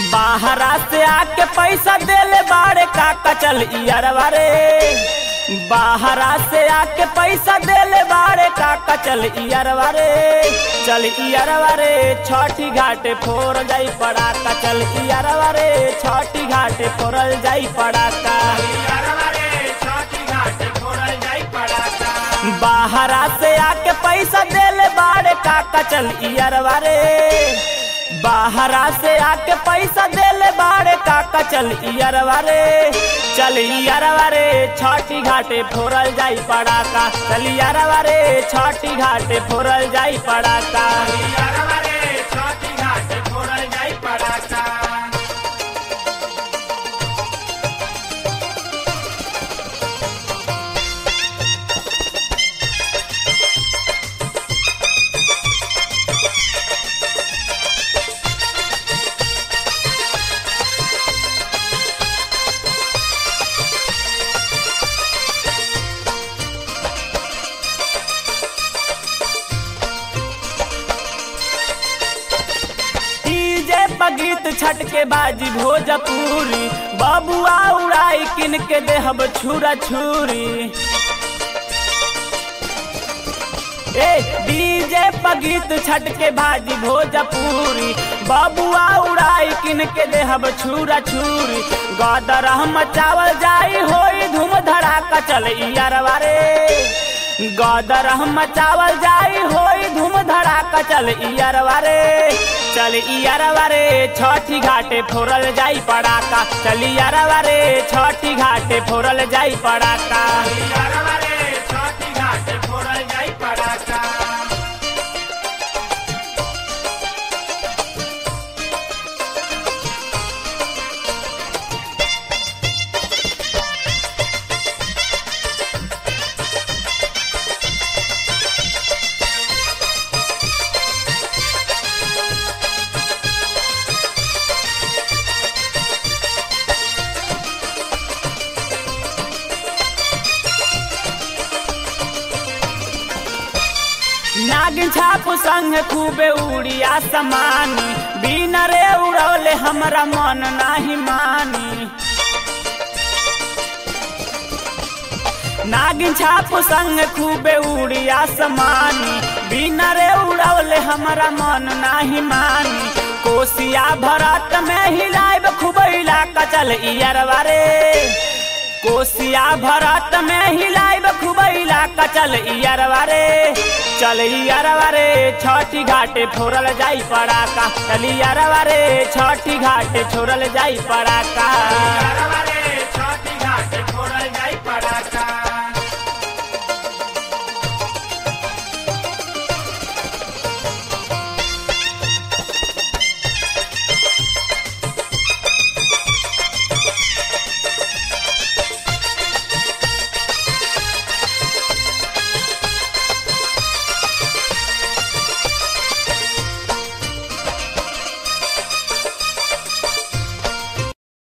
बाहरा से आके पैसा देले बाड़े काका चल इयरवा रे बाहरा से आके पैसा देले बाड़े काका चल इयरवा रे चल इयरवा रे छठी घाटे फोर जाई पड़ाका चल इयरवा रे छठी घाटे फोरल जाई पड़ाका बाहरा से आके पैसा देले बाड़े काका चल इयरवा रे बाहरा से आके पैसा देले बाड़े काका चल इयरवा रे चल इयरवा रे छठी घाटे फोरल जाई पड़ाका चल इयरवा रे छठी घाटे फोरल जाई पड़ाका डीजे बगीत छट के बाजी भोजपुरी बबुआ उड़ाई किन के देहब छुरा छुरी ए डीजे बगीत छट के बाजी भोजपुरी बबुआ उड़ाई किन के देहब छुरा छुरी गदर मचावल जाई होई धूम धड़ाका चल इयरवा रे गदर मचावल जाई होई धूम धड़ाका चल इयरवा रे चल इयरवा रे छठी घाटे फोरल जाई पड़ाका चल इयरवा रे छठी घाटे फोरल जाई पड़ाका नागिन छाप संग खूबे उड़िया समानी बिना रे उड़ौले हमरा मन नाही मानी नागिन छाप संग खूबे उड़िया समानी बिना रे उड़ौले हमरा मन नाही मानी कोसिया भरत में हिलाइब खूब इलाका चल इयरवा रे कोसिया भरत में हिलाइब खूब इलाका चल इयरवा रे चल इयरवा रे छठी घाटे फोरल जाई पड़ाका चल इयरवा रे छठी घाटे छोड़ल जाई पड़ाका